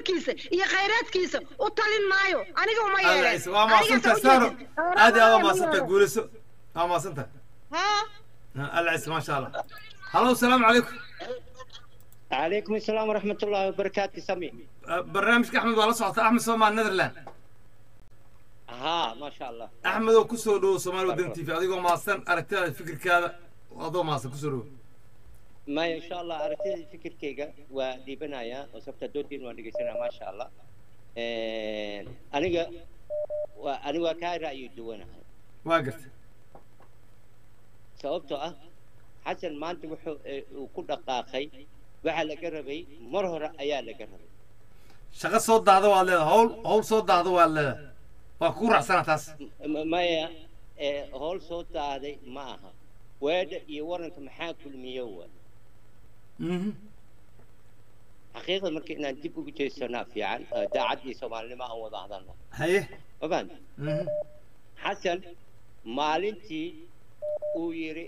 dhulkiisa iyo khayraadkiisa u talin maayo aniga uma alla yeeleen ciise waa maasanta saaro aad iyo aad waa maasanta guulayso waa maasanta ha alla ciise maasha allah halo asalaamu calaykum عليكم السلام ورحمة الله وبركاته سمي barnaamijka axmed waa la socota axmed soomaal netherland ها ما شاء الله axmed oo kusoo dhowo soomaali wadan t v adigoo maasan aragtidaada fikirkaada adoo maasan kusoo dhowo ما إن شاء الله أرتدي فكر كيجا ودي بنايا وسبت دودين ونقسنا ما شاء الله إيه، أنا جا وأنا وكاي رأيي دونا waa garta sababtoo ah xasan maanta wuxuu ee, uu ku dhaqaaqay waxaa laga rabay mar hore ayaa laga rabay shaqo soo daahda waad leedahay hawl hawl soo daahda waad leedahay waa kugu raacsana taas M- maya ee, howl soo daaday ma aha weedha iyo waranka maxaa kulmiyo wa Mhm. xaqiiqda marka inaan dib ugu jeesanaa fiican ee, daacad iyo soomaalinimo aan wada hadalno haye ma fahamta Mhm. xasan maalintii uu yidhi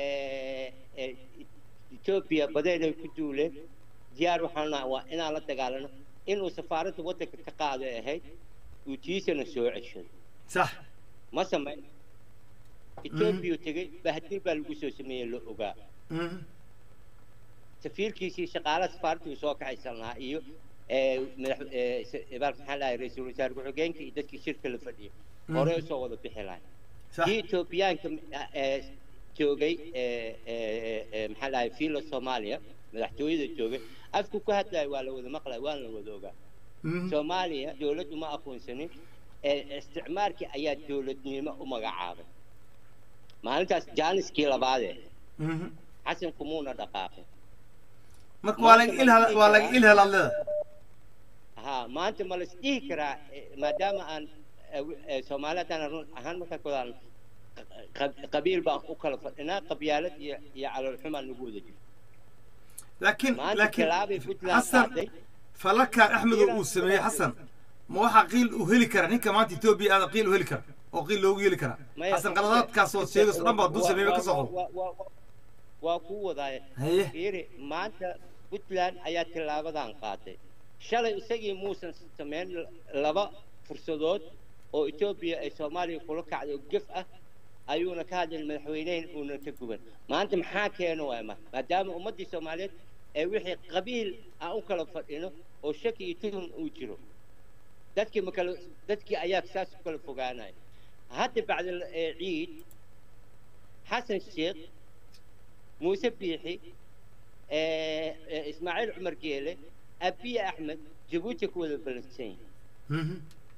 etoobiya badeenay ku duuleen diyaar waxaan nahay waa inaan la dagaalano inuu safaaradda waddanka ka qaaday ahayd uu tiisana soo ceshaday sax ma samayn etoobiya tegey bahadil baa lagu soo sameeyey la ogaa Mhm. safiirkiisii shaqaalaha safaaradda uu soo kaxaysan lahaa iyo ee, madax ee, s- baalka maxaa lahay ra-iisul wasaare ku-xigeenka iyo dadkii shirka la fadhiyay hore usoo wada bixi lahay sax kii etoobiyaanka ee, joogay ee, ee, ee, maxaa lahay fiila soomaaliya madaxtooyada joogay afku ku hadlaya waa la wada maqlaya waana la wada ogaa Mhm. soomaaliya dowladdu ma aqoonsanin ee isticmaalkii ayaa dowladnimo u magacaabay maalintaas jaaniskii labaadee Mhm. xasan kumuuna dhaqaaqin marka waa laga ilhal waa laga ilhal aad leedahay ها ما انت ما لسديه كرا ما دام ان سومالات انا رون اهان مركا كودان قبيل با وكلا فدنا قبيالات يا على الحمى نقود laakiin ما انت laakiin كلابي فتلا xasan falalkan axmed oo uu sameeyey xasan ma waxaa qiil u heli kara ninka maanta etoobiya aada qiil u heli kara oo qiil loogu heli kara xasan qaladaadkaas oo sheegayso dhan baa dul sameeyey ka soo qob waa ku wadaay haye fiiri maanta puntland ayaa tilaabadan qaatay shalay isagii muusan samayn laba fursadood oo etoobiya ay soomaaliya kula kacday oo gef ah ayuuna ka hadlin madaxweyneyn uuna ka guban maanta maxaa keeno waay ma maadaama ummaddii soomaaliyeed ee wixii qabiil aan u kala fadhino oo shaki iyo tuhum uu jiro dadkii ma kala dadkii ayaa saas u kala fogaanaya hadda bacda ee ciid xasan sheekh muuse biixi ee- ee ismaaciil cumar geele abiye axmed jabuuti ku wada balansan yihin Mhm.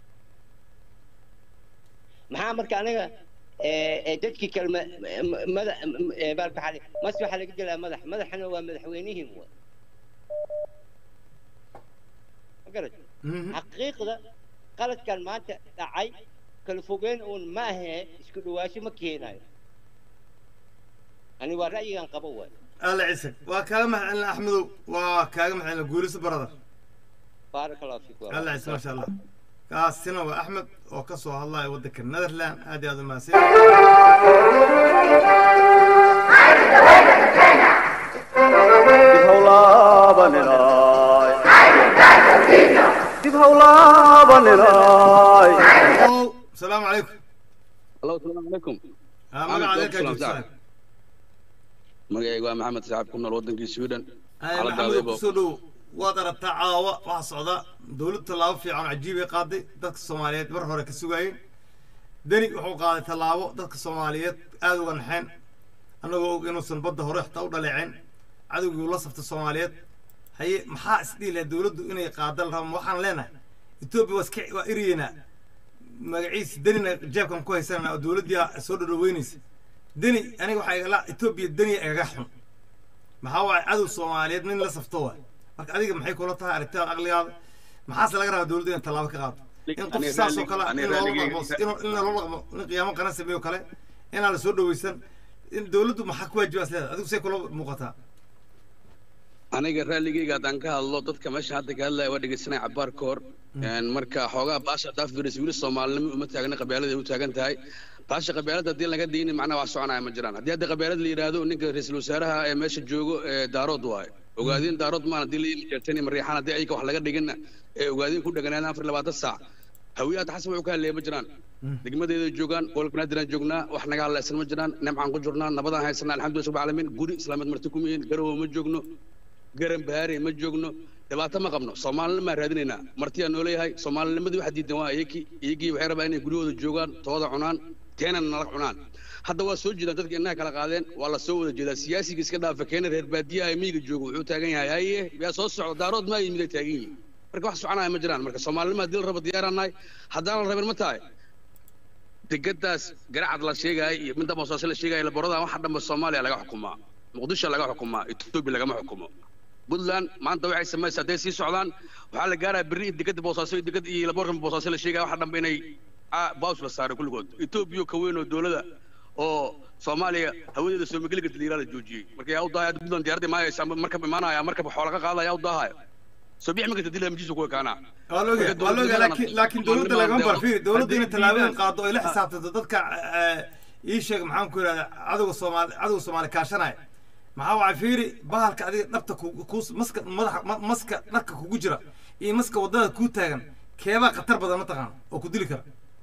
maxaa marka aniga ee, ee, dadkii kale ma- ma- mada- ee, baalka xali mas waxaa laga gelaa madax madaxana waa madaxweynihiin wa ma garat Mhm. xaqiiqda qaladkan maanta dhacay kala fogeyn uun ma ahee isku dhawaasho ma keenayo ani waa ra'yigan qabo waay alla ciise waa kaaga mahadcelina axmedow waa kaaga mahadcelina guuliso brother baaraka allahu fiikum alla ciise maasha allah kaasina waa axmed oo ka soo hadlaya waddanka netherland aad iyo aad u mahadsan dib hawlaabaninaay dib hawlaabaninaay ow salaamu calaykum Hello, السلام عليكم Ah, magaca adeerkaa Salaam, joogta salaam. magacayga waa maxamed saxaab ku nool wadankii sweden Ay, xaaladaada maxamedow ibo kusoo dhow waad aragtaa caawa waxaa socda dowlad tallaabo fiican oo cajiib ay qaaday dadka soomaaliyeed mar hore ka sugaayeen deni wuxuu qaaday tallaabo dadka soomaaliyeed aada uga naxeen annagoo og inuusan badda hore xitaa u dhaleeceen cadowgii la safta soomaaliyeed haye maxaa isdhihi lahaa dowladdu inay qaadal rabaan waxaan leenahay etoobiya waa iska waa eriyeynaa magaciisa denina jeebkan ku haysanana oo dowladdii soo dhadhaweynaysa deni aniga waxaa igala etoobiya deni igaga xun maxaa waaye cadow soomaaliyeed nin la safto waay marka adiga maxay kula tahay aragtidaada aqligaada maxaase laga rabaa dowladda in tallaabo ka qaado in qof Ani saas oo raallig- kale ani in loola raalligeyga- dhaqmo in in loola dhaqmo nin qiyaamo qaran sameeyo kale inaan la soo dhaweysan in dowladdu maxaa ku waajibaas leedahay adigu say kula muuqataa aniga raalligeyga haddaan ka hadlo dadka meesha hadda ka hadlaya waa dhegeysanaya cabaar ka hor Een, marka xoogaa baasha dhaaf viris wili soomaalinimo uma taagna qabyaalada ay u taagan tahay baasha qabyaalada haddii laga diini macnaha wax soconaya ma jiraan haddii hadda qabyaalada la yidhaahdo ninka ra-iisul wasaaraha ee meesha joogo ee daarood waaye ogaadeen daarood maan haddii la jeertani mariixaan haddii ayka wax laga dhigina ee ogaadeen ku dheganaadaan afar iyo labaatan saac hawiyaad xasan wuxuu ka hadleeya ma jiraan degmadeeda joogaan gobolka banaadiraan joognaa wax naga hadlaysan ma jiraan nimcaan ku jirnaa nabadaan haysanaa alxamdulillah rabbil caalamiin guri islaameed marti kuma yihiin garowe ma joogno garan bahaare ma joogno dhibaato ma qabno soomaalina maa raadinaynaa martiyaa noo leeyahay soomaalinimadii waxa diidan waa iyakii iyagii waxay rabaa inay guryahooda joogaan tooda cunaan teenana nala cunaan hadda waa soo jeedaan dadka innaha kala qaadeen waa la soo wada jeedaa siyaasiga iska dhaafa keena reer baadiyaha ee miyiga jooga wuxuu taagan yahay haye yaa soo socda daarood maa yimid ay taagan yihiin marka wax soconaya ma jiraan marka soomaalinima haddii la rabo diyaaraan nahay haddaan la rabin ma tahay degadaas garacad la sheegaayo iyo midda boosaaso la sheegaayo laboradan waxa dhanba soomaaliya laga xukumaa muqdisho laga xukumaa etoobiya lagama xukumo puntland maanta waxay samaysaa hadday sii socdaan waxaa la gaarayaa berri in degada boosaaso iyo degad iyo laboorkan boosaaso la sheegaya waxa dhanba inay baws la saaray kulligood etoobiya ka weyn oo dowlada oo soomaaliya hawadeeda soomageli garta liiraa la joojiyey marka yaa u daahaya puntland diyaaradda imaanaysa markab imaanaya markab xoola ka qaadaya yaa u daahayo soo bixi ma garta dilaa majiisa kuwa kaanaa waa la ogaa waa la ogaa laakiin laakiin dowladda lagama barfiiri dowladda inay tallaabooyin qaado oo ay la xisaabtanto dadka ii sheeg maxaan ku yidhahda cadowga soomaali cadowga soomaali kaashanaya maxaa waxa fiiri bahalka adiga dhabta ku ku maska madaxa ma- maska dharka kugu jira iyo maska waddada kuu taagan keebaa khatar badan mataqaana oo ku dili kara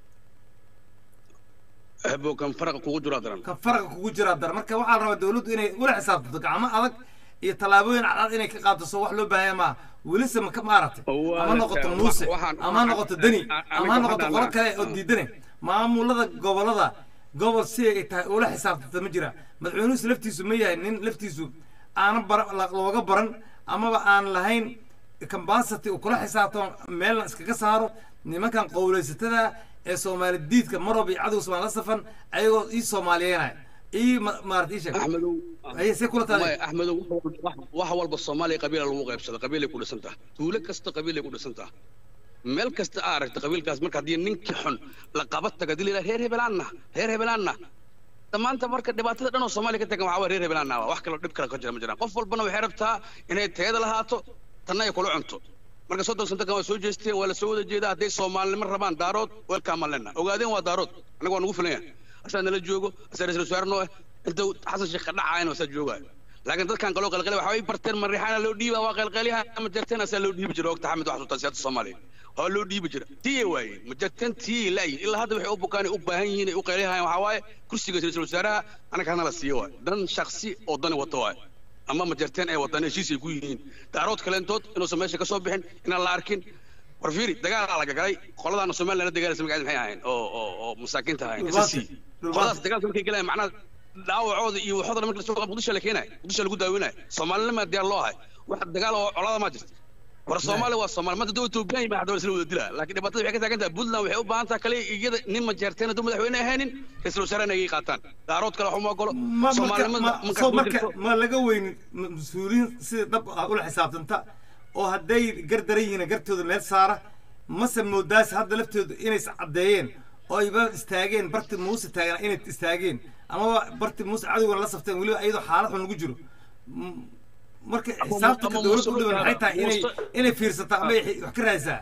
hebo kan faraqa kugu jiro daran kan faraqa kugu jiraa dar marka waxaa la rabaa dowladdu inay ula xisaabtanto gacmo adag iyo tallaabooyin cadcad inay ka qaadato soo wax loo baahanya maaha welise ma ka maaragtay Waa ama la noqoto taa- muuse waxaan- ama ha noqoto deni a- a- ama ha aniga noqoto waxaan qolo dhahnaa- kale oo diidane maamulada gobolada gobol si ay tahay ula xisaabtanta ma jira madaxweynuhusu laftiisu ma yahay nin laftiisu aanan bara la- looga baran amaba aan lahayn kambasity uu kula xisaabtamo meelna iskaga saaro nimankan qowlaysatada ee soomaali diidka marob iyo cadow soomaali la safan ayagoo ii soomaaliyeynaya ii ma- maarata ii sheeg axmedow ayay see kula tahay maya axmedow wax walba- wax walba soomaaliya qabiila lagu qaybsada qabiilay ku dhisan taha tuulo kasta qabiilay ku dhisan taha meel kasta aa aragta qabiilkaas marka haddii ninkii xun la qaba taga dili reer hebelaanna reer hebelaanna maanta marka dhibaatada dhan oo soomaaliya ka tagan waxaa waa reer hebelaanna wax kaloo dhib kale ka jira ma jiraan qof walbana waxay rabtaa inay tayada lahaato tanna ay kula cunto marka soddon santakan waa soo jeesteen waa la soo wada jeedaa hadday soomaalinimo rabaan daarood welkaamaan lena ogaadeen waa daarood annaga waa nagu filan yahay asaa nala joogo asaa ra-isul wasaare noo ah inta xasan sheekh ka dhacaayna asaa joogaayo laakiin dadkan kaloo qalqalay waxa way barteen mariixaana loo dhiiba waa qalqalyaha ama jarteen asaa loo dhiibi jira ogta xamed wax sultaan siyaadda soomaaliya waa loo dhiibi jira tiye waaye ma jarteen tiye laayi ilaa hadda waxay u bukaan u baahan yihiin ay u qaylihayan waxaa waaye kursiga ra-isul wasaaraha anaga hana la siiyo waaye dan shaksi oo dani wato waaye ama ma jarteen ay wadaan heshiis ay ku yihiin daarood kaleentood inuusan meesha ka soo bixin inaan la arkin war fiiri dagaalaa laga galay qoladaana somaliland la dagaalaysa magaceed maxay ahayn oo oo oo masaakiinta ahayn Dhulbaante. SSC qoladaas dagaalka markay galayaan macnaha dhaawacooda iyo waxooda marka lasoo muqdisho la keenayo muqdisho lagu daawinayo soomaalinima diyaar loo ahay wax dagaal oo colada ma jirto war soomaali waa soomaali maanta dowladda Itoobiya ma hadda isla wada dilaa laakiin dhibaatada waxay ka taagan tahay Puntland waxay u baahan tahay kale iyada nin ma jeerteen hadduu madaxweyne ahaynin ra'iisul wasaarena ay qaataan daarood kale waxuma ogolo ma marka soomaalinimada ma marka soo ku marka jirto ma laga weynin ma- mas-uuliyiin sida dhab ah ula xisaabtanta oo hadday gardaran yihiin gartooda meel saara mase moodaas hadda laftooda inay is caddeeyeen oo ayba istaageen barti muuse taagana inay istaageen amaba barti muuse cadowgana la safteen weliba iyadoo xaalad xun lagu jiro M- marka xisaabtanka ama dowladda u Muuse dhiban maxay tahay inay Muuse- inay fiirsataa ama ay wax ka raadisaa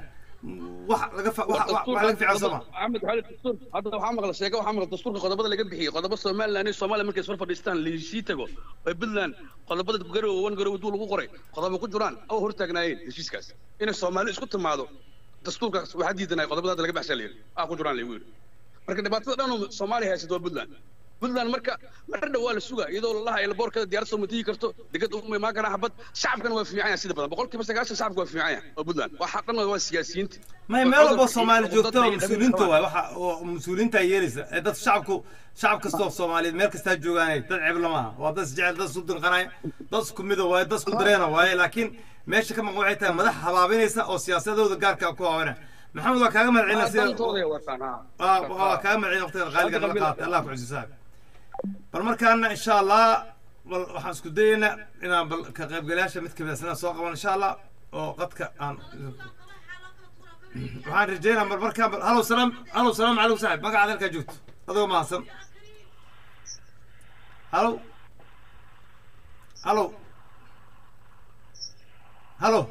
wax laga fa- wax wax- wax laga fiican soo ma Ahmed Xalid dastuur hadda waxaa maqla sheeko waxaa maqla dastuurka qodobada laga bixiyay qodobo Soomaaliland iyo Soomaaliya markay isfar fadhiistaan liisii tago ay Puntland qodobada garow wan garow duu lagu qoray qodobo ku jiraan oo hortaagnaayeen heshiiskaas inay Soomaali isku timaado dastuurkaas waxaa diidanay qodobada hadda laga baxshay leeyahay ah ku jiraan leeyahay marka dhibaatada dhan oo Soomaaliya haysato waa Puntland Puntland marka mar dhow waa la sugaa iyadoo la lahaa elboorkada diyaar soo matigi karto degad uma imaan karaan xabad shacabkana waa fiican yahay sida badan boqolkiiba sagaashan shacabka waa fiican yahay waa Puntland waxa dhan waa siyaasiyiinta may meel walba soomaali joogto oo mas-uuliyiinta waay waxa oo mas-uuliyiinta ay yeelaysa ee dad shacabku shacab kasta oo soomaaliyeed meel kastaa joogaanay dad ceeb lama aha waa dad isjecel dad isku dinqanaya dad isku mida waaye dad isku dareena waaye laakiin meesha ka maqan waxay tahay madax habaabinaysa oo siyaasadooda gaarka ku haabana maxamed waa kaaga mahadcelina sida dantooda wataan ha waa waa kaaga mahadcelina waqtiga qaaliga nala qaatay allah ku xusuusaa bal markaana insha allah bal waxaan isku dayaynaa inaan bal ka qaybgalayaasha mid kamid a soo qaban insha allah oo qadka aan waxaan rajeynaa mar markaan bal halow salaam halow salaam calaykum saaxib magacaada halkaa joogto adigoo mahadsan halow halow halow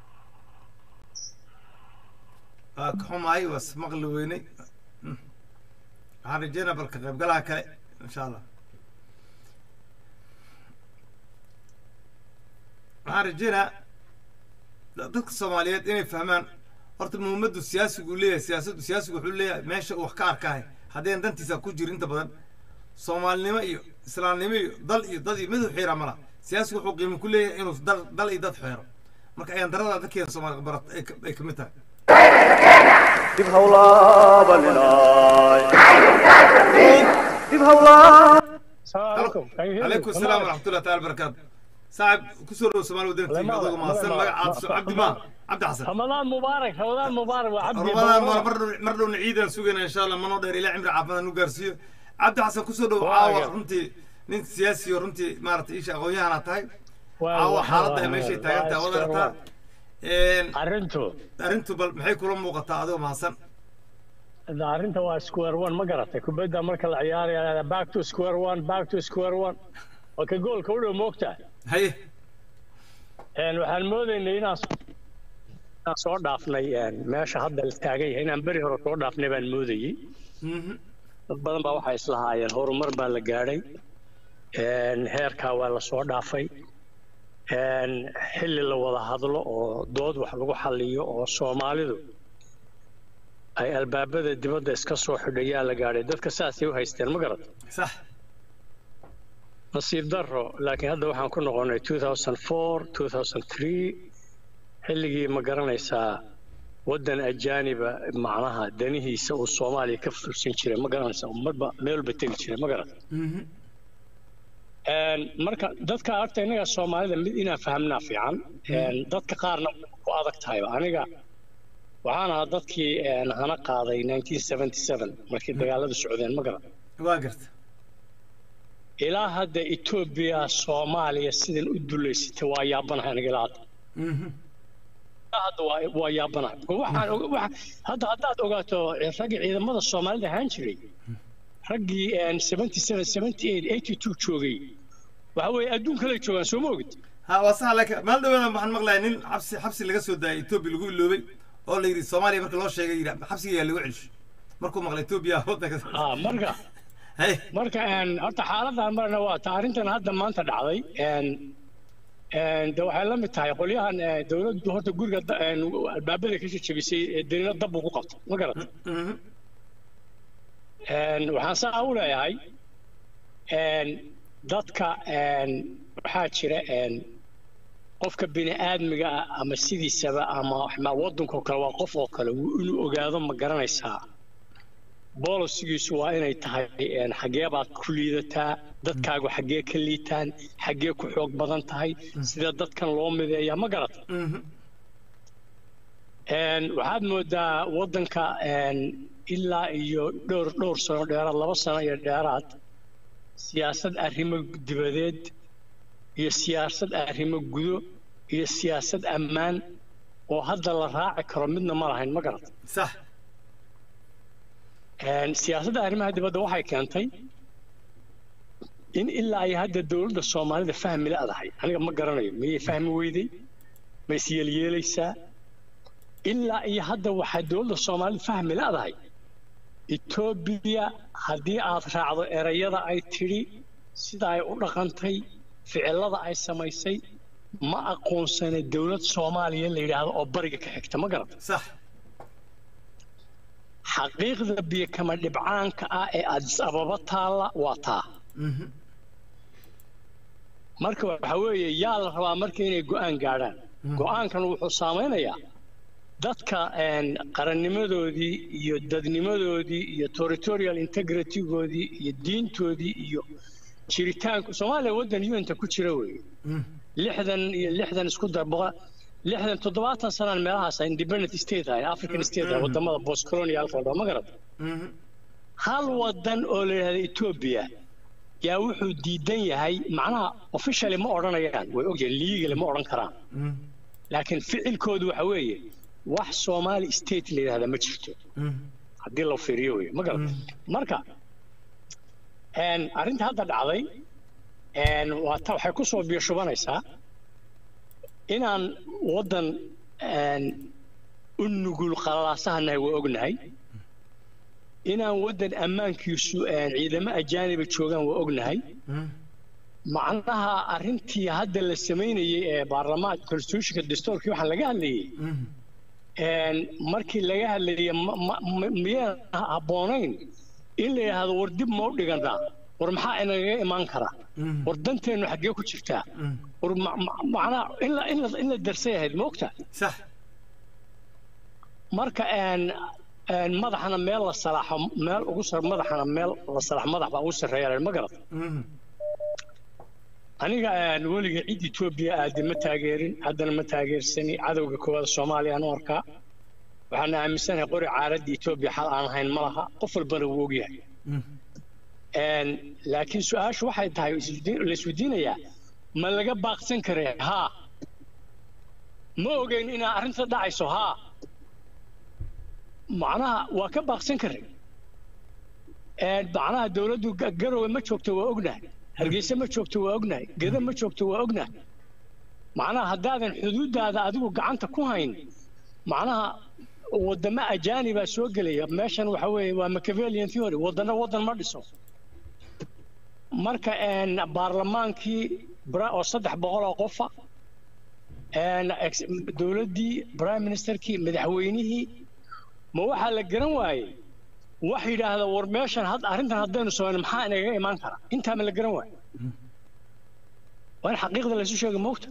waa ka xumaay waa ismaqli weynay waxaan rajeynaa bal ka qaybgalaha kale insha allah waxaan rajeynaa da- dadka soomaaliyeed inay fahmaan horta muhiimaddu siyaasigu uu leeyahay siyaasaddu siyaasigu wuxuu leeyahay meesha uu wax ka arkahay haddeen dantiisa ku jiro inta badan soomaalinimo iyo islaamnimo iyo dal iyo dad iyo mid u xiira mala siyaasigu wuxuu qiimo ku leeyahay inuu dal dal iyo dad xeero marka ayaan darada dadkeena soomaali barat ay ka- ay ka mid tahay dib hawlaabaninay dib hawlaa السلام عليكم Can you hear me? عليكم السلام ورحمة الله تعالى وبركاته صاحب كسر سومال ودين تيم والله هذا ما- ما سن والله ما- عبد عبد ما عبد حسن رمضان مبارك رمضان مبارك وعبد رمضان مر مر مر نعيد سوقنا ان شاء الله ما نقدر الى عمر عافنا نقرسيو عبد حسن كسر عاوة واقع. رنتي نين سياسي ورنتي مارت ايش اغويا انا تاي واقع. عاوة حالتها ماشي واقع. تاغنتا واقع. ودرتا ان arrintu arrintu bal maxay kula muuqataa adigo mahadsan arrinta waa square one ma garatay kubadda marka la ciyaaraya back to square one back to square one waa ka goolka u dhow moogtaa haye Een, waxaan moodaynay inaan s- inaan soo dhaafnay een, meesha hadda la taagan yahay inaan beri hore soo dhaafnay baan moodayey Mhm. dad badan baa waxay islahaayeen horumar baa la gaadhay Een, heerkaa waa la soo dhaafay Een, xilli la wada hadlo oo dood wax lagu xalliyo oo soomaalidu ay albaabada dibadda iska soo xidhayaa la gaadhay dadka saasay u haysteen ma garat صح nasiib darro laakiin hadda waxaan ku noqonnay 2004 2003 xilligii ma garanaysaa waddan ajaaniba macnaha danihiisa uu soomaaliya ka fursan jiray ma garanaysaa ummadba meelba tegi jiray ma garat Mhm. Een, marka dadka horta innaga soomaalida mid inaan fahamnaa fiican Een, dadka qaarna ku adag tahayba aniga waxaan ahaa dadkii een, hana qaaday 1977 markii dagaaladu socdeen ma garan waa garta ilaa hadda etoobiya soomaaliya sidan u duleysatay waa yaabanahay aniga ilaa hadda Mhm. ilaa hadda waa waa yaabanahay waxaan og- waxa- hadda haddaad ogaato raggii ciidamada soomaalida ahaan jiray raggii een, 77 78 82 joogay waxa weeye adduun kale joogaan soo ma ogid ha waa sax laakiin maal dhawaada waxaan maqlayaa nin xabsi xabsi laga soo daayay etoobiya lagu iloobay oo la yidhi soomaaliya marka loo sheegay yidhi xabsiga yaa lagu celisho markuu maqlay etoobiya waddanka Ah, marka hay marka een, horta xaaladan marna waa ta arrintan hadda maanta dhacday een, een, de waxay la mid tahay qolyahan ee, dowladdu horta guriga da- een, albaabada ka jajabisay ee danino dab uu ku qabto ma garata Mhm. Een, waxaan saa u leeyahay een, dadka een, waxaa jira een, qofka bini'aadmiga ah ama sidiisaba ama ma waddanka oo kale waa qof oo kale wuu inuu ogaado ma garanaysaa bolisigiisu waa inay tahay een, xaggee baad ku liidataa dadkaagu xaggee ka liitaan xaggee ku xoog badan tahay sida dadkan loo mideeyaa ma garata Mhm. Een, waxaad moodaa waddanka een, ilaa iyo dhowr dhowr sano dheeraad laba sano iyo dheeraad siyaasad arrimo dibadeed iyo siyaasad arrimo gudo iyo siyaasad ammaan oo hadda la raaci karo midna ma lahayn ma garata sax Een, siyaasadda arrimaha dibadda waxay keentay in ilaa iyo hadda dowladda soomaalida fahmi la-dahay aniga ma garanayo miyay fahmi weyday ma isyeelyeelaysaa ilaa iyo hadda waxaa dowladda soomaalida fahmi la-dahay etoobiya haddii aad raacdo erayada ay tidhi sida ay u dhaqantay ficilada ay samaysay ma aqoonsana dowlad soomaaliya la yidhaahdo oo bariga ka xigta ma garata sax xaqiiqda biyo kama dhibcaanka ah ee addis ababa taalla waa taa Mhm. marka waxa weeye yaa la rabaa marka inay go'aan gaadhaan go'aankan wuxuu saamaynayaa dadka een, qarannimadoodii iyo dadnimadoodii iyo territorial integritygoodii iyo diintoodii iyo jiritaanku soomaaliya waddan unta ku jira weeye Mhm. lixdan iyo lixdan isku dar boqol lixdan toddobaatan sanaan meelahaas independent state ahay african state ah wadamada post colonialka oo dhan ma garata Mhm. hal wadan oo la yidhahda etoobiya yaa wuxuu diidan yahay macnaha officially ma odhanayaan way ogyihiin legally ma odhan karaan Mhm. laakiin ficilkoodu waxa weeye wax somali state la yidhahda ma jirto Mhm. haddii la fiiriyo wey ma garata marka een, arrinta hadda dhacday een, waa ta waxay ku soo biyo-shubanaysaa inaan waddan een, u nugul qalalaasahannahay waa ognahay inaan waddan ammaankiisu een, ciidamo ajaaniba joogaan waa ognahay Mhm. macnaha arrintii hadda la samaynayey ee baarlamaanka constitutionka dastuurkii waxaan laga hadlayey een, markii laga hadlayey ma- ma- ma- miyaan habboonayn in la yidhaahdo war dib ma u dhiganaa war maxaa inagaga imaan kara war danteennu xaggee ku jirtaa war ma- ma- macnaha in la- in la- in la darsay ahayd ma ogtaa sax marka een een madaxana meel la salaaxo meel ugu sar madaxana meel la salaaxo madax baa ugu sarreeya ma garad aniga een weliga cid etoobiya aadi ma taageerin haddana ma taageersani cadowga koowaad soomaaliya aan u arkaa waxaana aaminsanahay qori caaradda etoobiya xal aan ahayn ma laha qof walbana wuu ogyahay een laakiin su-aashu waxay tahay isweydiin- la isweydiinayaa ma laga baaqsan karee haa ma ogeyn inaa arrinta dhacayso haa macnaha waa ka baaqsan karay een macnaha dawladdu ga- garowe ma joogto waa ognahay hargeysa ma joogto waa ognahay geda ma joogto waa ognahay macnaha haddaadan xuduuddaada adigu gacanta ku hayn macnaha waddamo ajaanibaa soo gelaya meeshan waxa weeye waa machiavellian theory waddana waddan ma dhiso marka een baarlamaankii bra- oo saddex boqol oo qofa een ex- dowladdii prime ministerkii madaxweynihii ma waxaa la garan waayey wax yidhaahda war meeshan had arrintan haddaynu samayno maxaa inaga imaan kara intaa ma la garan waayo waa in xaqiiqda laysu sheega moogta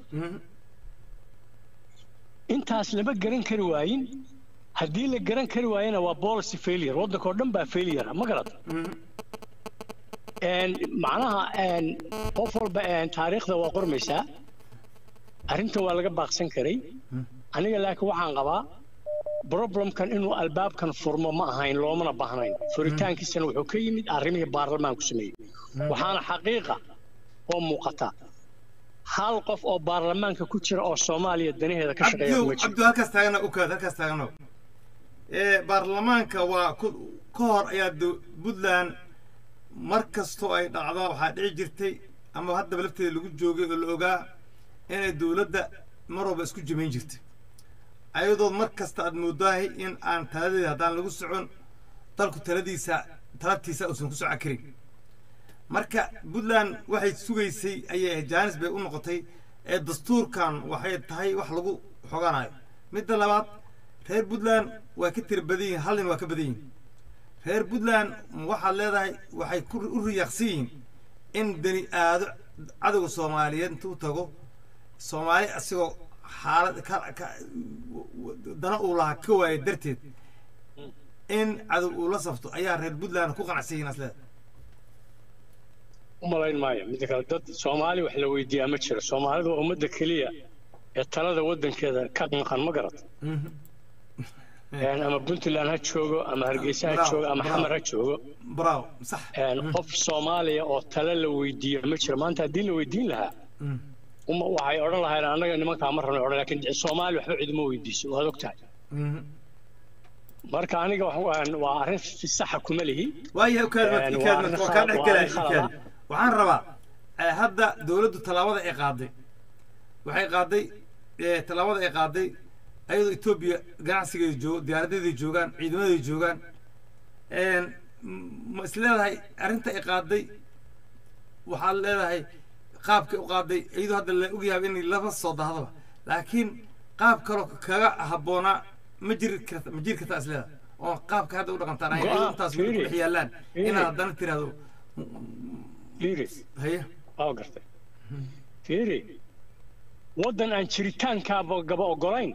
intaas lama garan kari waayin haddii la garan kari waayana waa policy failure waddanka oo dhan baa failure ma garata een macnaha een qof walba een taariikhda waa qormaysaa arrinta waa laga baaqsan karay aniga laakiin waxaan qabaa problemkan inuu albaabkan furmo ma ahayn loomana baahnayn furitaankiisana wuxuu ka yimid arrimihii baarlamaanku sameeyey waxaana xaqiiqa oo muuqata hal qof oo baarlamaanka ku jira oo soomaaliya danaheeda ka shaqeeya cabdu kuma jiro cabdu halkaas taagana ukaad halkaas taagano ee baarlamaanka waa ku ka hor ayaa do- puntland mar kastoo ay dhacdo waxaa dhici jirtay ama haddaba lafteeda lagu joogay oo la ogaa inay dowladda mar walba isku jamayn jirtay ayadoo mar kasta aad moodahay in aan taladeeda haddaan lagu socon dalku taladiisa talabtiisa uusan ku socon karin marka puntland waxay sugaysay ayay jaanis bay u noqotay ee dastuurkan waxay tahay wax lagu xoganayo midda labaad reer puntland waa ka tira badan yihiin hal nin waa ka badan yihiin reer puntland waxaad leedahay waxay ku u riyaaqsan yihiin in bani aado cadowga soomaaliyeed intuu tago soomaali asigoo xaalad ka ka dana uu lahaa ka waaya darteed in cadow uu la safto ayaa reer puntland ku qanacsan yihiin asleeda u malayn maayo midda kale dad soomaali wax la weydiiyaa ma jiro soomaalidu waa ummadda keliya ee talada waddankeeda ka maqan ma garata Een, ama puntland ha joogo ama hargeysa ha Bravo, joogo ama bravo. xamar ha joogo bravo sax een, qof soomaaliya oo tale la weydiiyo ma jiro maanta haddii la weydiin lahaa uma waxay odhan lahayn annaga nimankaa ma rabno odhan laakiin soomaali waxba ciduma weydiiso waad og tahay marka aniga wax waan- waa arrin si saxa kuma lihi waayahay ukaad Een, ukaad waa arrin waa kaa khalad- dhex waa gelaya arrin khalad ukaad waxaan rabaa eh, hadda dowladdu tallaabada ay qaaday waxay qaaday eh, tallaabada ay qaaday ayadoo etoobiya ganacsigeeda joogo diyaaradeeda joogaan ciidamadeeda joogaan een, m- ma is leedahay arrinta ay qaaday waxaad leedahay qaabkay u qaaday iyadoo hadda la ogyahay in laba soo dahdaba laakiin qaab kaloo kaga habboonaa ma jiri karta ma jiri kartaa is leedahay oo qaabka hadda u dhaqantaan ay Go'aan, ayadoo intaas weli ku fiiri. dhex yaallaan Fiiri. inaad haddana tiraahdo fiiri haye waa gartay fiiri waddan aan jiritaankaaba gaba ogolayn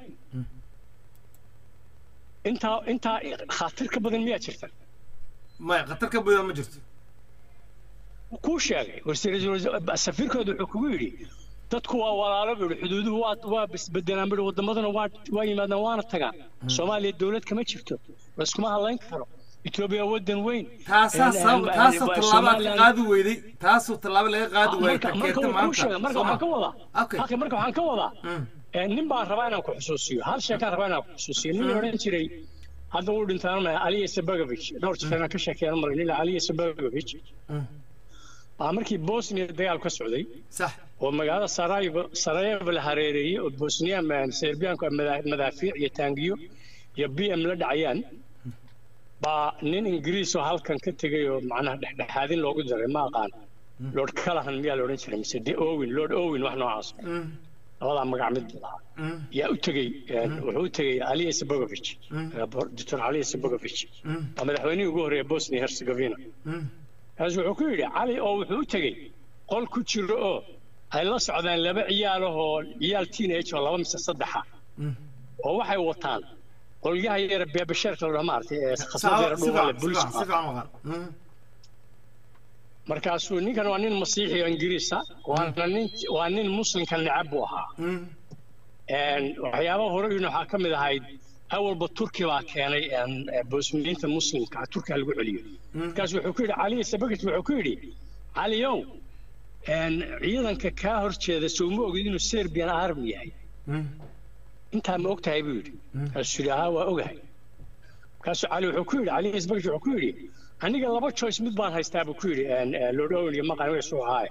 intaa intaa khaatir ka badan miyaa jirta maya khatar ka badan ma jirto kuu sheegay wasiir- safiirkooda wuxuu kugu yidhi dadku waa walaalo buu yidhi xuduuduhu waa waa isbedelaan buu yidhi waddamaduna waa waa yimaadaan waana tagaan soomaaliya dowlad kama jirto laiskuma hadlayn karo etoobiya waddan weyn taasaa Een, sabab een, taasoo een, tallaabo aad ka Somaliland- qaadi weyday taasoo tallaabo laga qaadi waayey marka ka marka keenta wuu kuu sheegay maanta marka soo waxaan ka ma wadaa Okay. halka marka waxaan ka wadaa Mm. Ee, nin baan rabaa inaan ku xusuusiyo hal sheekaan rabaa inaan ku xusuusiyo nin odhan jiray hadda uu dhintaan ma aliya sabagovich dhowr jeer aan ka sheekeyn maray nin aliya sabagovich baa markii bosnia dagaal ka socday sax oo magaalada sarajevo sarajevo la hareereeyey oo bosnia ma- serbiyaanku ay madaa- madaafiic iyo taangiyo iyo b m la dhacayaan baa nin ingiriis oo halkan ka tegay oo macnaha dhexdhexaadin loogu daray ma aqaan lord callahan miyaa la odhan jiray mise de owin lord owin wax noocaas Mm. labadaa magac mid buu lahaa Mm. yaa u tegey een, wuxuu u tegey aliya sabogovich doctor aliya sabogovich Mm. waa madaxweynihii ugu horreeya bosnia herzegovina Mm. kaas wuxuu ku yidhi cali oo wuxuu u tegey qol ku jiro oo ay la socdaan laba ciyaalahoo ciyaal teenage oo laba mise saddexa Mm. oo waxay wataan qolyaha yara beebasheerka la dhaho maaragtay ee Sawa, khasnada yara si dhuuban fiican, leh si booliiska fiican, si fiican u maqan. Mm. markaasuu ninkan waa nin masiixi oo ingiriisa waana nin waa nin muslimka necab buu ahaa Mm. Een, waxyaabaha horeyna waxaa ka mid ahayd awalba turki baa keenay een, ee, boosniyiinta muslimka ah, turkiga lagu celiyo markaas wuxuu ku yidhi cali sabagis wuxuu ku yidhi caliyow een, ciidanka kaa horjeeda soo ma ogid inuu serbian army yahay Mm. intaa ma og tahay buu yidhi markaasuu yidhi haa waa ogahay markaasuu cali wuxuu ku yidhi cali isbagis wuxuu ku yidhi aniga laba choice mid baan haystaa buu ku yidhi een, ee, lord owen iyo maqan wiisuu ahaaye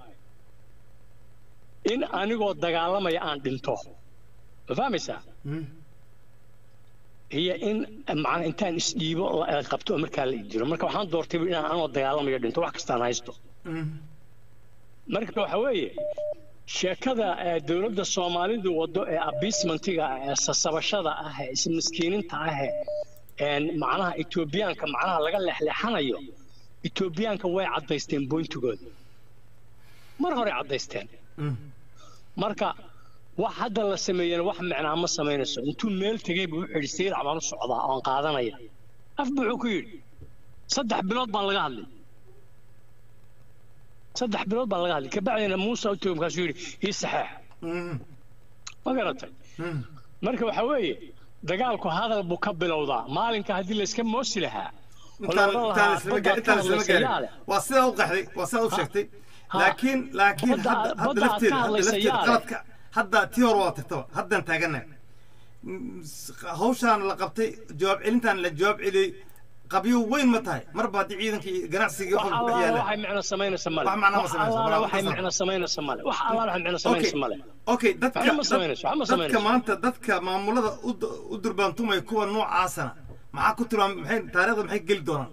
in anigoo dagaalamaya aan dhinto ma fahmaysaa Mm. iyo in macna intaan isdhiibo la la qabto oo markaa la idilo marka waxaan doortay inaan anoo dagaalamayo dhinto wax kastaan haysto Mm. marka waxa weeye sheekada ee dowladda soomaalidu wado ee abismentiga ah ee sasabashada ah ee ismiskiininta ah ee een macnaha etoobiyaanka macnaha laga leexleexanayo etoobiyaanka way caddaysteen boyntigooda mar hore caddaysteen Mm. marka wax hadda la sameeyana wax micnaa ma samaynayso intuu meel tegey buu wuxuu yidhi sayrac baan u socdaa oon qaadanaya af buu wuxuu ku yidhi saddex bilood baan laga hadlay saddex bilood baan laga hadlay kabacdina muuse u tegey markaasuu yidhi ii saxeex Mm. ma garatay Mm. marka waxa weeye dagaalku hadal buu ka bilowdaa maalinka haddii layska moosi lahaa oo la intaan odhan intaan lahaa islama badda gaarin intaan ka islama hadlaysa yaa gaarin leh waa sidaa u qaxday waa sidaa u sheegtay ha. laakiin laakiin Badda- hadda hadda badda aad lafteeda ka hadda hadlaysa lafteeda yaa leh. qaladka hadda tii hore waa tagtaba haddaan taaganahay Mm, s- hawshaan la qabtay jawaab celintaan la jawaab celiyey qabyo weyn ma tahay marba haddii ciidankii iyo ganacsigii wax waxba ku dhex allaala yaalaan waxay micno samaynaysa male Wax macno ma wax samaynayso, allaala walaal, waxay qasab. micno samaynaysa male wax allaala waxay micno okay samaynaysa male okay dadka Waxba ma dad- samaynayso, waxba ma dadka samaynayso. maanta dadka maamulada u d- u durbaantumaya kuwa noocaasana maxaa ku tilmaam maxay taariikhda maxay geli doonaan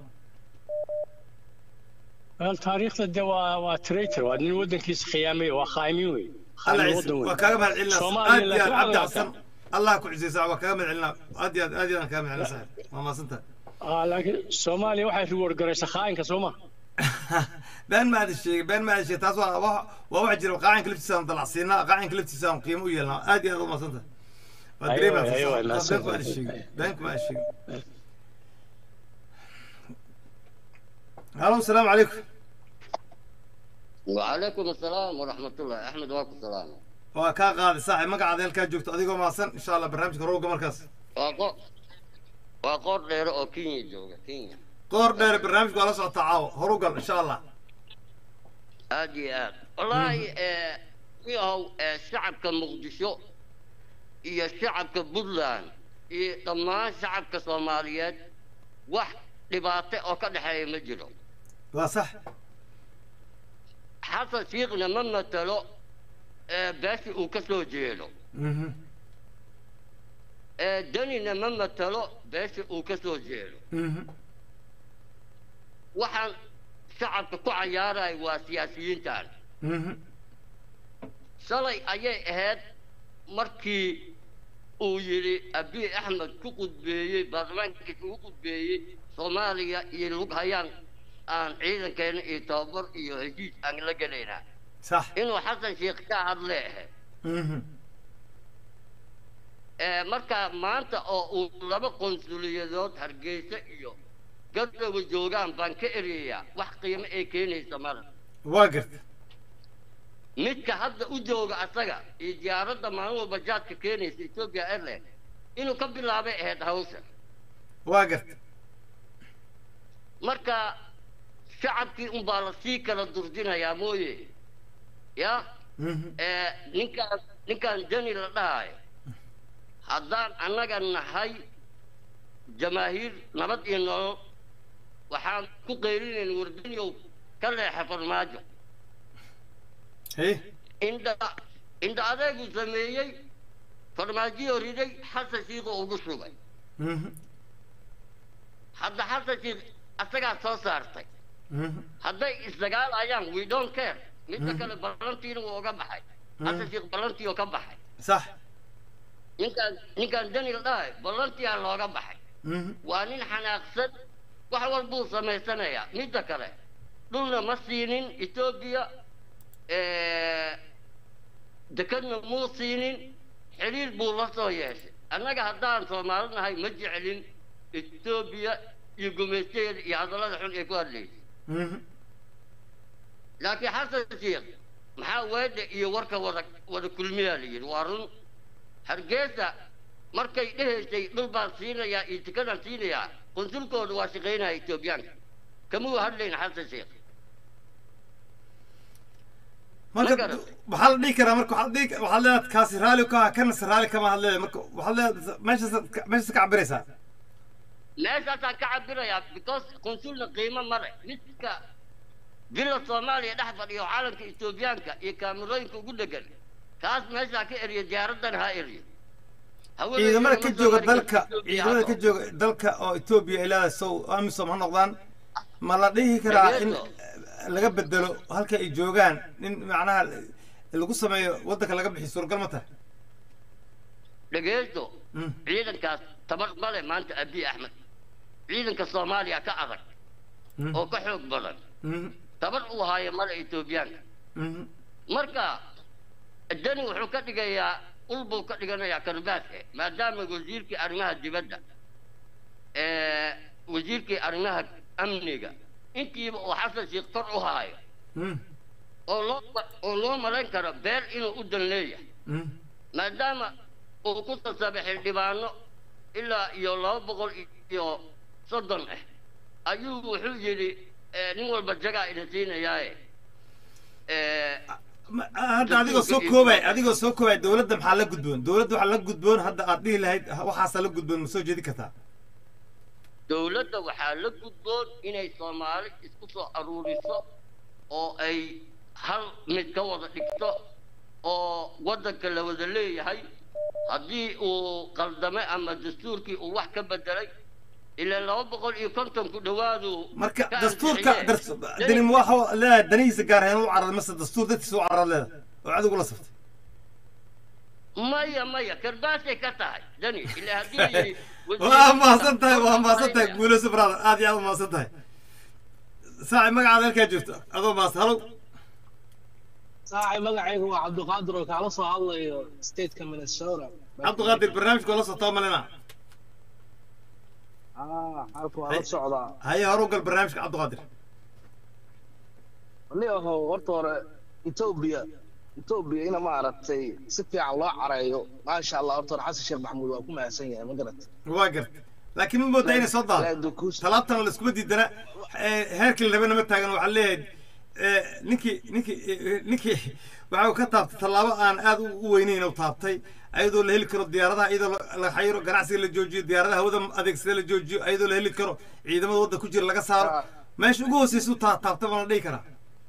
Wel, taariikhda de waa waa traitor waa nin waddankiisa khiyaamay waa khaaimiin wey alla khaaimiin ciise waddan wey waa kaaga mahad celinaa Soomaaliya aad iyo aad laakiin cabdi waxaa xasan allah ku cisaysa waa kaaga mahad celinaa aad iyo aad aad iyo aad kaaga mahad celinaa saaxiib waa mahadsantahay Ah, laakiin soomaaliya waxay reward garaysaa khaa'inka soo ma been ma aada sheegay been ma aada sheegay taas waa waa waa wax jira qaacinka laftiisa aan dalacsiinaa qaacinka laftiisa aan qiimo u yeelnaa aad iyo aad u mahadsantahay waa Ayo, dareemaa ayo, taas mahadsan been kuma aada tahay. sheegin been kuma aada sheegin halo asalaamu calaykum وعليكم السلام ورحمة الله أحمد واكم السلام waa kaa qaaday saaxiib magacaada halkaa joogto adigoo mahadsan insha allah barnaamijka rowga markaas وقو وقور دير أو كينيا جوجا كينيا qoor dheer barnaamijka waa la socotaa caawo horu gal insha allah أجي آد والله آه يهو آه شعب كمقدشو يا شعب كبودلان يا طمان شعب كصوماليات واحد dhibaato oo ka dhexeeya ma jiro waa sax xasan shiikhna ma matalo ee beesha uu ka soo jeedo Mhm. ee danina ma matalo beesha uu ka soo jeedo Mhm. waxaan shacabka ku cayaaraya waa siyaasiyiintan Mhm. shalay ayay ahayd markii uu yidhi abiy axmed ku qudbeeyey baarlamaankiisa ugu qudbeeyey soomaaliya iyo lug hayaan aan ciidankeena iyo tababar iyo heshiis aan la gelaynaa sax inuu xasan sheekh ka hadle ahayd Mhm. ee marka maanta oo uu laba qonsuliyadood hargeysa iyo gardowa joogaan baan ka ereeyaa wax qiimo ay keenaysa male waa garta midka hadda u jooga asaga iyo diyaaradda maalin walba jaadka keenaysa ethiopia airline inuu ka bilaabay ahayd hawsha waa garta marka shacabkii unbaa la sii kala durdinayaa mooye ya Mhm. ee ninkaan ninkaan jani la dhahayo haddaan annaga nahay jamaahiir nabad iyo nolol waxaan ku qeyrinayn wardaniyow ka leexa farmaajo hey indha indha adeegu sameeyey farmaajiyo riday xasan shiikhoo ugu shugay Mhm. hadda xasan shiikh asagaa soo saartay Mhm. hadday isdagaalayaan we don't care midda kale ballantiina wuu uga baxay hadda sheekh ballantii oo ka baxay sax ninkaan ninkaan daniel dhahay ballantiyaa looga baxay Mhm. waa nin xanaaqsan wax walbuu samaysanayaa midda kale dhulna ma siinin etoobiya dekadna muu siinin xiriir buu la soo yeeshay annaga haddaan soomaali nahay ma jecelin etoobiya iyo gumaysteeda iyo hadallada xun ay ku hadlaysay Mhm. laakiin xasan sheekh maxaa weedha iyo warka wada wada kulmiyaa la yidhi waa run hargeysa markay dhehaysay dhul baan siinayaa iyo tikadaan siinayaa qunsulkooda waa shaqaynaya etoobiyaanka kamuu hadlayn xasan sheekh marka garan. waxaa la dhihi karaa marka waxaad dhihi waxaad leedahay kaasi raali ka kana se raali kama hadleeda marka waxaad leedahay meeshaas meeshaas ka cabiraysaa meeshaasaan ka cabirayaa because qunsulna qiimo male midka villa soomaaliya dhex fadhiyo calanka etoobiyaanka iyo kaamirooyinka ugu dhegan kaas meeshaa ka eriyo diyaaradan ha eriyo Hawada ciidamada ka iyo jooga Soomaaliya dalka Ethiopia ciidamada ha ka jooga dalka oo etoobiya ay leedahay sow amisom ha noqdaan ma la dhihi karaa in Dhageeso. laga bedelo halka ay joogaan in macnaha lagu sameeyo waddanka laga bixiyo suuragal ma tahay dhegeysto Mm. ciidankaas tabar male maanta abiy axmed ciidanka soomaaliya ka adag Mhm. oo ka xoog badan Mhm. tabar uu haayo male etoobiyaanka Mhm. marka dani wuxuu ka dhigayaa ul buu ka dhiganayaa karbaaske maadaama wasiirkii arrimaha dibadda ee, wasiirkii arrimaha amniga intiiba uu xasan sheekh kor u haayo Mhm. oo loo oo loo malayn karo beer inuu u dan leeyahay Mhm. maadaama uu ku sasaabay xildhibaano ilaa iyo laba boqol iyo soddon ah ayuu wuxuu yidhi eh, nin walba jagaa ina siinayaaye Eh, Ma- hadda adigoo soo koobay adigoo soo koobay dowladda maxaa la gudboon dowladda waxaa la gudboon hadda aad dhihi lahayd waxaasaa la gudboon ma soo jeedi kartaa dowladda waxaa la gudboon inay soomaali isku soo aruuriso oo ay hal mid ka wada dhigto oo waddanka la wada leeyahay haddii uu qaldame ama dastuurkii uu wax ka bedelay ilaa laba boqol iyo konton ku dhowaadu marka ka dastuurka ansixiyeen. dars- dani ma waxa leedahay danihiisa gaar ahaan u carad mase dastuur dadkiisa u carad leedahay oo adigu la saftay maya maya karbaasay ka tahay dani ilaa haddii la yidhi waa mahadsan tahay waa mahadsan tahay guuleyso brother aad iyo aad u mahadsan tahay saaci magacaada halkaa joogto adoo mahadsan halow saaxib magacaygu waa cabdiqaadir oo kaala soo hadlayo stateka minnesota cabdiqaadir barnaamijka waa la socotaa malina ah halka waa la socdaa haye hore u gal barnaamijka cabdiqaadir ni ahow horta hore etoobiya etoobiya ina maaragtay si fiican loo careeyo maasha allah horta hore xasan sheekh maxamuud waa ku mahadsan yahay ma garat waa garta laakiin ma moodaa inay soo daado talaabtana la iskuma diidana Eh, heerkii la rabana ma taagan waxaa leeyahay eh, ninkii ninkii eh, ninkii waxa uu ka taabtay tallaabo aan aad u u weynayn u taabtay ayadoo la heli karo diyaaradaha iyadoo la- la xayiro ganacsiga la joojiyo diyaaradaha hawada adeegsada la joojiyo ayadoo la heli karo ciidamada wadda ku jira laga saaro Ah. meesha ugu hooseysa u taa- taabtay baa la dhihi karaa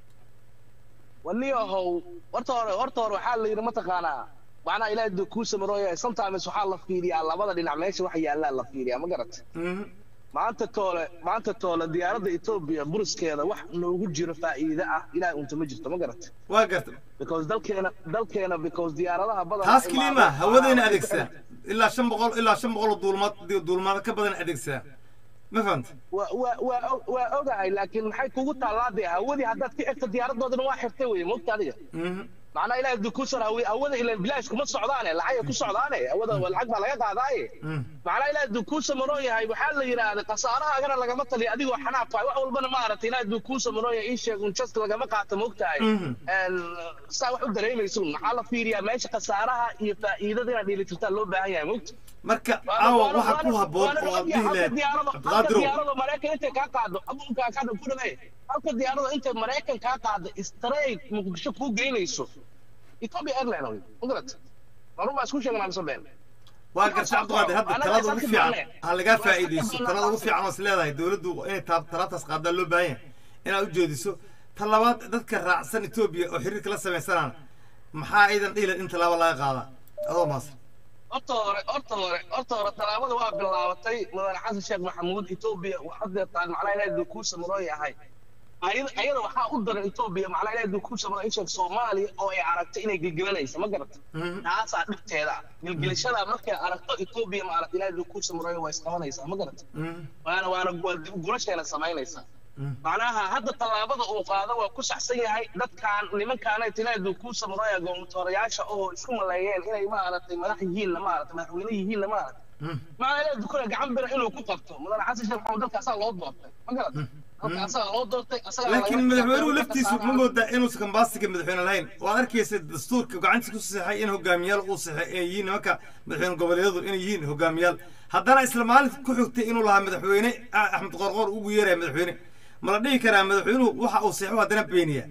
wani ahow horta hore horta hore waxaa la yidhi mataqaanaa macnaha ilaahay duu kuu samarooya sometimes waxaa la fiiriyaa labada dhinac meesha waxa yaallaa la fiiriyaa ma garat Mhm. maanta toole maanta toole diyaaradda etoobiya buriskeeda wax noogu jiro faa'iide ah ilaahay unta ma jirto ma garat waa garta because dalkeena dalkeena because diyaaradaha badan taas keliya ma hawadayna adeegsadaan ilaa shan boqol ilaa shan boqol oo duulmaad duulmaado ka badan adeegsadaan ma fahanta waa waa waa og- waa ogahay laakiin maxay kugu taallaa dee hawadii haddaad ka egto diyaaradoodana waa xirtay weye mogta adiga Mhm. macnaha ilaahay dukuusar hawi hawada ilan bilaash kuma socdaane lacagay ku socdaane hawada waa lacag baa laga qaadaaye Mhm. macnaha ilaahay dukuusa maroon yahay waxaa la yidhaahday khasaarahaagana lagama taliyo adigoo xanaaqay wax walbana maaragtay ilaahay dukuusa maroon yahay ii sheeg un just lagama qaato mogtahay Mhm. Een, saa wax u dareemayso maxaa la fiiriyaa meesha khasaaraha iyo faa'iidada inaad dheelitirtaan loo baahan yahay mogta marka caawa waxa ku haboon oo aad dhihi lahayd halka cabdiqaadirow diyaarada maraykan intay kaa qaado abuunkaa kaa ku dhameey halka diyaarada intay maraykan kaa qaado straight muqdisho kuu geynayso ethiopia airline wey magarat marun baa isku sheegnaa mise been waa garta cabdiqaadir hadda talada ugu fiican ha lagaa faa'iidayso talada ugu fiican oo is leedahay dowladdu inay taa- talaabtaas qaadaa loo baahan yahay inaad u jeediso ta labaad dadka raacsan etoobiya oo xiriirka la samaysanaan maxaa aydan dhihi lahayd in tallaabo laga qaadaa adoo maasan horta hore horta hore horta hore tallaabada waa bilaabatay mudane xasan sheekh maxamuud etoobiya waxaad deetaan macnaha ilaahay duu kuu samaroo yahay ayada ayada waxaa u daran etoobiya macnaa ilaahay ku samro in sheeg soomaaliya oo ay aragto inay gilgilanayso ma garata taasaa dhibteeda ah gilgilashada markay aragto etoobiya maaragta ilaahay ku samroyo waa isqabanaysaa ma garata waana waana waa dib gurasheena samaynaysaa macnaha hadda tallaabada uu qaado waa ku saxsan yahay dadkaan nimankaana ilaahay ku samroya gowmtoorayaasha oo isku maleeyeen inay maaragtay madax yihiinna maaragtay madaxweyne yihiinna maaragtay macnaa ilaahay dukuna gacan bira inuu ku qabto mudane xasan sheekh maxamed dalkaasaa loo doortay ma garata dalkaasaa loo doortay asagaa laakiin madaxweynuhu laftiisu ma moodaa inuusan kambaasiga madaxweyne lahayn waad arkaysa dastuurka gacantiisa ku saxay in hogaamiyaal uu saxay ay yihiin nimanka madaxweyne goboleedyadu inay yihiin hogaamiyaal haddana isla maalinta ku xigtay inuu lahaa madaxweyne axmed qorqor ugu yeeraya madaxweyne ma la dhihi karaa madaxweynuhu waxa uu saxo haddana beeniya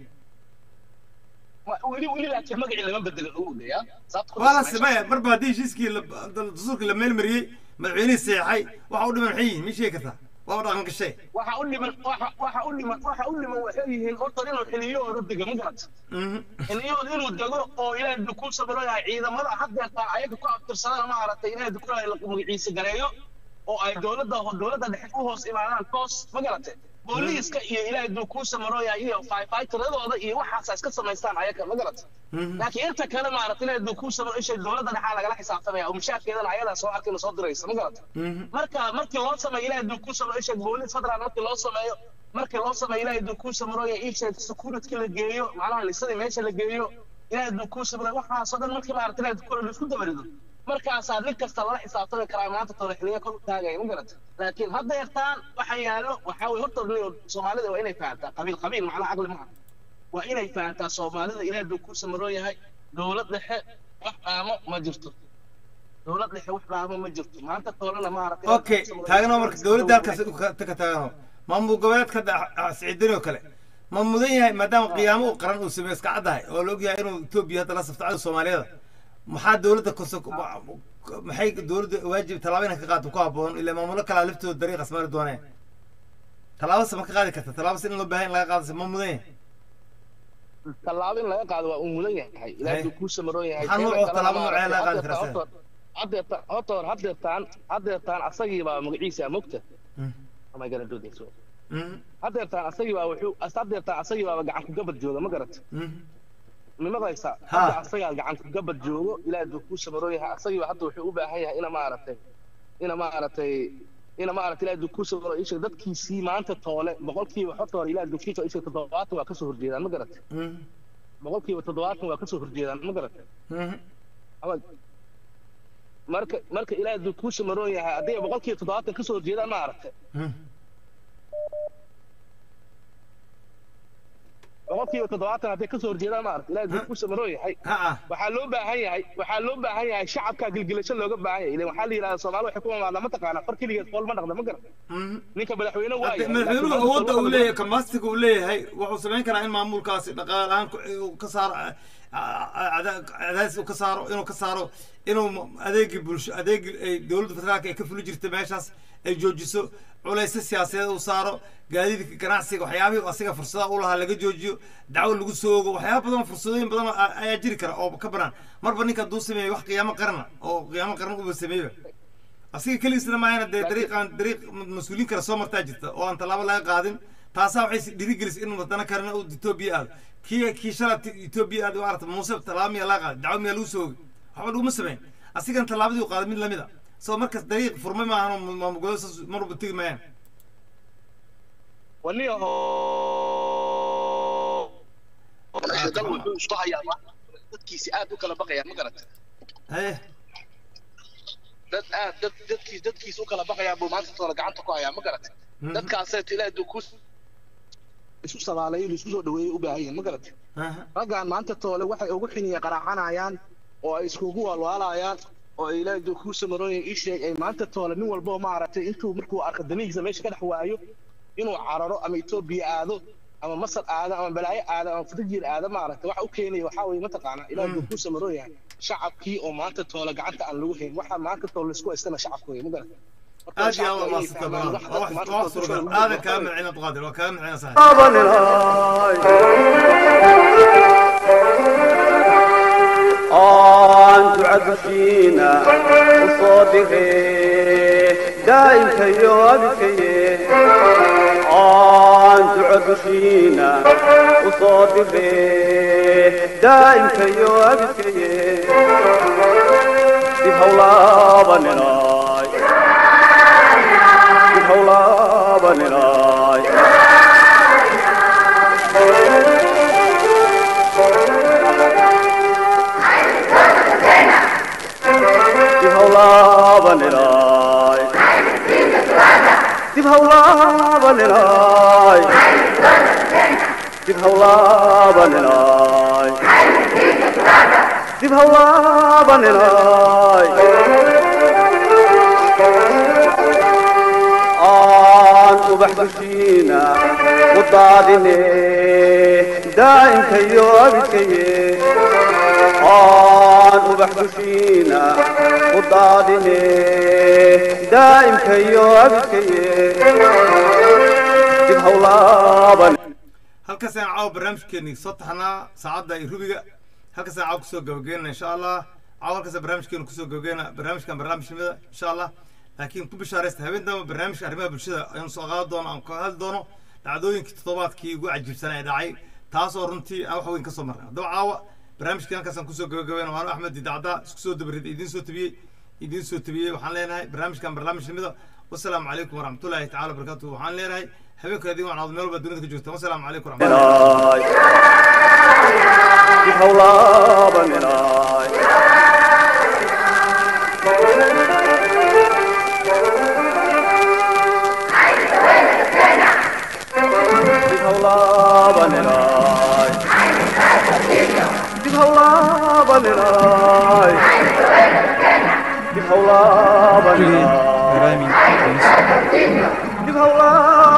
weli weli laakiin magacii lama bedelin ugu dhayaa waa la simaya marba haddii heshiiskii dastuurkii la meelmariyey madaxweynihii seexay waxa u dhiman maxay yihiin ma sheegi kartaa waa dhaqan gashay waxa u dhiman waxa waxa u dhiman waxa u dhiman waxay yihiin horta inuu xiliyahooda dego ma garata xiliyahooda inuu dego oo ilaahay dukuu sabiro yahay ciidamada haddeerta ayaga ku abtirsadana maaragtay ilaahay dukuu magaciisa gareeyo oo ay dowladda dowladda dhexe u hoos imaadaan toos ma garate booliiska iyo ilaahay dukuu samarooya iyo fayfaytiradooda iyo waxaasa iska samaystaan ayaga ma garata laakiin inta kale maaragtay ilaahay dukuu samaro ishay dowladda dhexa lagala xisaabtamaya oo mushaarkeedana ayadaa soo arkayna soo diraysa ma garata marka markii loo sameeyo ilaahay dukuu samaro ishay booliis federal markii loo sameeyo markii loo sameeyo ilaahay dukuu samarooya ishay security la geeyo macnaha lisadii meesha la geeyo ilaahay dukuu samaro waxaasoo dhan markii maaragtay ilaahay dukuu la isku dabarido markaasaa nin kasta lala xisaabtami karaa maanta tole xiliya kor u taagaya ma garata laakiin hadda yartaan waxa yaallo waxaa weye horta soomaalida waa inay fahantaa qabiil qabiil macnaha caqli maaha waa inay fahantaa soomaalida ilaahay duu ku samaroo yahay dowlad dhexe wax dhaamo ma jirto dowlad dhexe wax dhaamo ma jirto maanta toolena maaragtay okay taagno marka dowladda halkaas ka taagno maamul goboleedka siciidani oo kale ma mudan yahay maadaama qiyaamo uu qaran uu sameeyo iska caddahay oo la ogyahay inuu etoobiya hadda la safto cadowga soomaaliyada maxaa dowladda kose maxay dowladda waajib tallaabo inay ka qaado ku habboon ilaa maamulo kalaa laftooda dariiqas mari dooneen tallaabase ma ka qaadi karta tallaabase in loo baahan in laga qaadase ma mudan yahay tallaabo in laga qaado waa uu mudan yahay ilaahay kuu samaroon yahay maxaa nuuc tallaabo noocee laga qaadi karaa sida haddeertaan horta hor haddeertaan haddeertaan asagii baa magaciisa mogta ama gana doodayso haddeertaan asagii baa wuxuu haddeertaan asagii baaba gacan ku gabad jooga ma garata nimaqaysa hadda asagaa gacan ku gabad joogo ilaahay duu kuu samaroo yahay asagiiba hadda wuxuu u baahan yahay ina maaragtay ina maaragtay ina maaragtay ilaahay duu kuu samaro isha dadkiisii maanta toole boqolkiiba horta hore ilaahay duu kiisa isha toddobaatan waa kasoo horjeedaan ma garatay boqolkiiba toddobaatan waa kasoo horjeedaan ma garatay marka marka ilaahay duu kuu samaroon yahay hadday boqolkiiba toddobaatan kasoo horjeedaan ma aragtay boqolkiiba toddobaatan hadday kasoo horjeedaan maarata ilaahay duu ku samaroo yahay waxaa loo baahan yahay waxaa loo baahan yahay shacabka gilgilasho looga baahan yahay ilan waxaa la yidhahdaa soomaali waxay ku mamaadaa ma taqaanaa far keligeed fool ma dhaqda ma garan ninka madaxweyne waaya madaxweynuhu awoodda uu leeyahay kamastiga uu leeyahay wuxuu samayn karaa in maamulkaasi dhaqaale ahaan ka saaro cadaadis uu ka saaro inuu ka saaro inuu adeegii bulsho adeegii ay dowladda federaalka ay ka fuli jirtay meeshaas ay joojiso culaysa siyaasadeed uu saaro gaadiidka ganacsiga waxyaabihii asiga fursadaha u lahaa laga joojiyo dacwo lagu soo ogo waxyaaba badan fursadooyin badan ayaa jiri kara oo ka banaan marba ninka hadduu sameeyo wax qiyaamo qarna oo qiyaamo qarna uba sameeyba asiga keligiisna maayana dee dariiqan dariiq mas-uuliin kale soo martaa jirta oo aan tallaabo laga qaadin taasaa waxay dhiirigelisay inuu wadana karana uu etoobiya aado kii kii shala etoobiya aad maarata muuse tallaabo miyaa laga qaaday dacwo miyaa lagu soo ogay waxba laguma sameyn asigan tallaabadii u qaaday mid lamid a soo markaas dariiq furmay maahan maamulgoboleed saas marwalba tegi maayaan waniyaho dal wuxuu isku hayaa dadkiisi aad u kala baqayaa ma garata haye dad aad dad dadkiis dadkiis u kala baqayaa buu maanta toole gacanta ku hayaa ma garata dadkaasee ilaahay duu ku isu sabaalayo isu soo dhaweeyey u baahan yihiin ma garata raggaan maanta toole waxay ugu xiniya qaraacanayaan oo ay iskugu walwaalayaan oo ay ilaahay duu kuu samarooyin ii sheeg ay maanta toole nin walbo maaragtay intuu markuu arko danihiisa meesha ka dhex waayo inuu cararo ama etoobiya aado ama masar aado ama balaayo aado ama fatajiir aado maaragtay waxa u keenaya waxaa weeye mataqaanaa ilaahay duu kuu samaroo yahay shacabkii oo maanta toole gacanta aan lagu hayn waxaa maanta toole laisku haystana shacabka wey ma garata aad iyo aad maasanta badan wax sugan aadan kaa micina qaadir waa kaa micina sax aan ducadushiina u soo dhigay daa'imkayo abikaye aan ducadu dushiina u soo diree daa'imkayo abidkaye dib hawlaabaninaay dib hawlaabaninaay dib hawlaabaninaay dib hawlaabaninaay dib hawlaabaninaay dib hawlaabaninaay aan ubax dushiina u daadine daa'imkayo abidkaye aan ubax dushiina u daadine daa'imkayo abidkaye dib hawlaaban halkaas ayaan caawa barnaamijkeenii soo taxnaa saacadda iyo rubiga halkaas ayaan caawa kusoo gabageenna insha allah caawa halkaas barnaamijkeenu kusoo gabageenna barnaamijkan barnaamijnimada insha allah laakiin ku bishaaraysta habeen damba barnaamijka arrimaha bulshada ayaan soo qaadi doono aan ka hadli doono dhacdooyinkii toddobaadkii ugu cajiibsanaa ee dhacay taasoo runtii aan wax weyn ka soo marnay haddaba caawa barnaamijkii halkaasaan kusoo gabagabeena waanu axmed idacda isku soo dabarid idiin soo tabiyey idiin soo tabiyey waxaan leenahay barnaamijkan barnaamijnimada wasalaamu calaykum waraxmatullaahi tacala wabarakaatuhu waxaan leenahay habeenka idin waan meel walba dunida ka joogta wasalaamu calaykum waraxmatullahi dib hawlaabaninaay dib hawlaabaninaay dib hawlaabaninaay dib hawlaabaninaay dib hawlaabaninaay